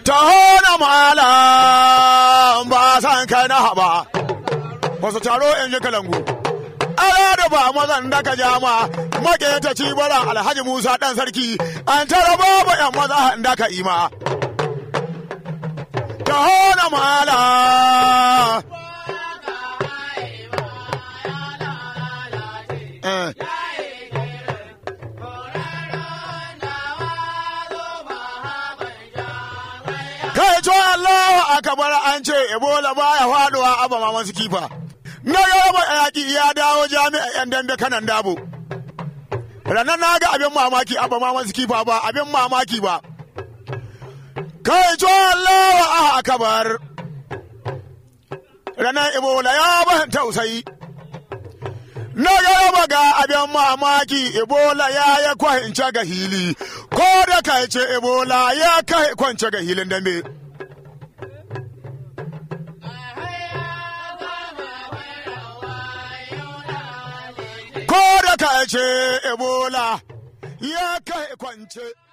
taho na malam ba san kai na haba wasu taro in ji kalangu ara da ba mazan da ka jama maketa ci bara alhaji musa dan sarki an tara babu yan maza da ka ima taho na malam Eh. kai to Allah akabar an ce Ebola baya faduwa aba maman su kifa na gaba yaki ya dawo jami'a yan dambe kanan dabo ranar na ga abin mamaki aba maman su kifa ba abin mamaki ba kai to Allah akabar ranar Ebola ya ban tausayi na gaba ga abin mamaki ebola ya ya kwance ga hili ko da kai ce ebola ya kai kwance ga hilin dambe ko da kai ce ebola ya kai kwance